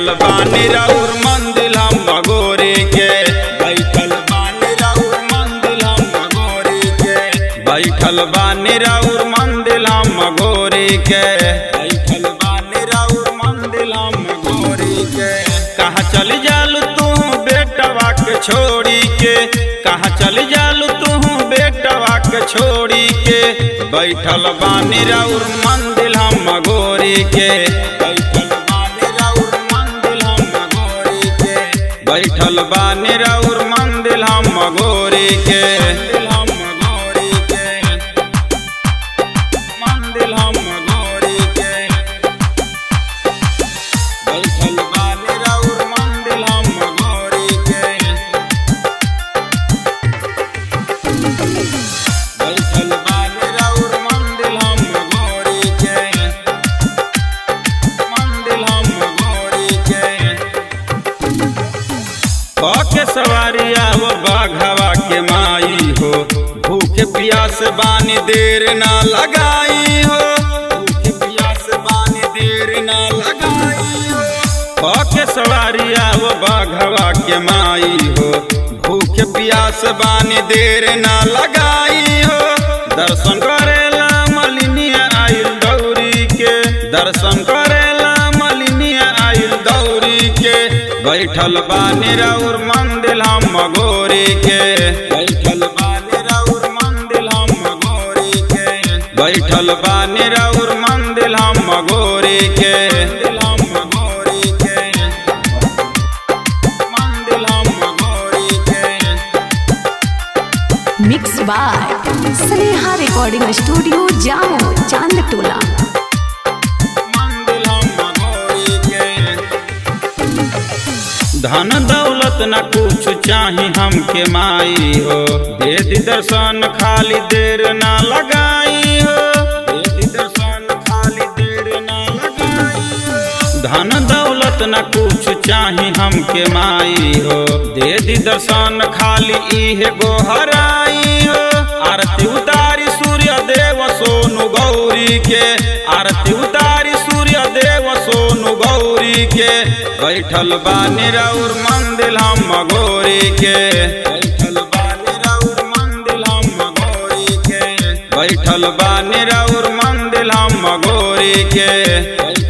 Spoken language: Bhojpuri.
बैठल बानी राउर मंदिर हम गोरी के बैठल बानी राउर मंदिर हम गोरी के बैठल बानी राउर मंदिर हम गोरी के बैठल बानी राउर मंदिर हम गोरी के कहाँ चल जालू तू बेटवा के छोड़ी के कहाँ चल जालू तू बेटवा के छोड़ी के बैठल बानी राउर मंदिर हम गोरी के बैठल बानी राउर मंदिर हम गोरी के बैठल बानी राउर मंदिर हम गोरी के हम गोरी के मंदिर हम गोरी के बैठल बानी राउर मंदिर हम गोरी के बैठल बानी राउर मंदिर हम गोरी के मंदिर हम गोरी के के सवारी आवो बाघवा के माई हो भूख प्यास बानी देर ना लगाई हो भूख प्यास बानी देर ना लगाई हो के सवारी आवो बाघवा के माई हो भूख प्यास बानी देर ना लगाई हो दर्शन करेला मलिनिया आइल दौरी के दर्शन करेला मलिनिया आइल दौरी के बैठल बानी राउर मंदिर हम गोरी के बैठल बानी राउर मंदिर हम गोरी के बैठल बानी राउर मंदिर हम गोरी के हम गोरी के मंदिर हम गोरी के mix by Sneha recording studio Jamo चांद टोला मंदिर हम गोरी के धन दौलत न कुछ चाही हमके माई हो दे दी दर्शन खाली देर ना लगाई हो दे दी दर्शन खाली देर ना लगाई हो धन दौलत न कुछ चाही हमके माई हो दे दी दर्शन खाली इहे गोहराई हो आरती उतारी सूर्य देव सोनु गौरी के आरती उतारी सूर्य देव सोनु गौरी के बैठल बानी राउर मंदिर हम गोरी के बैठल बानी राउर मंदिर हम गोरी के बैठल बानी राउर मंदिर हम गोरी के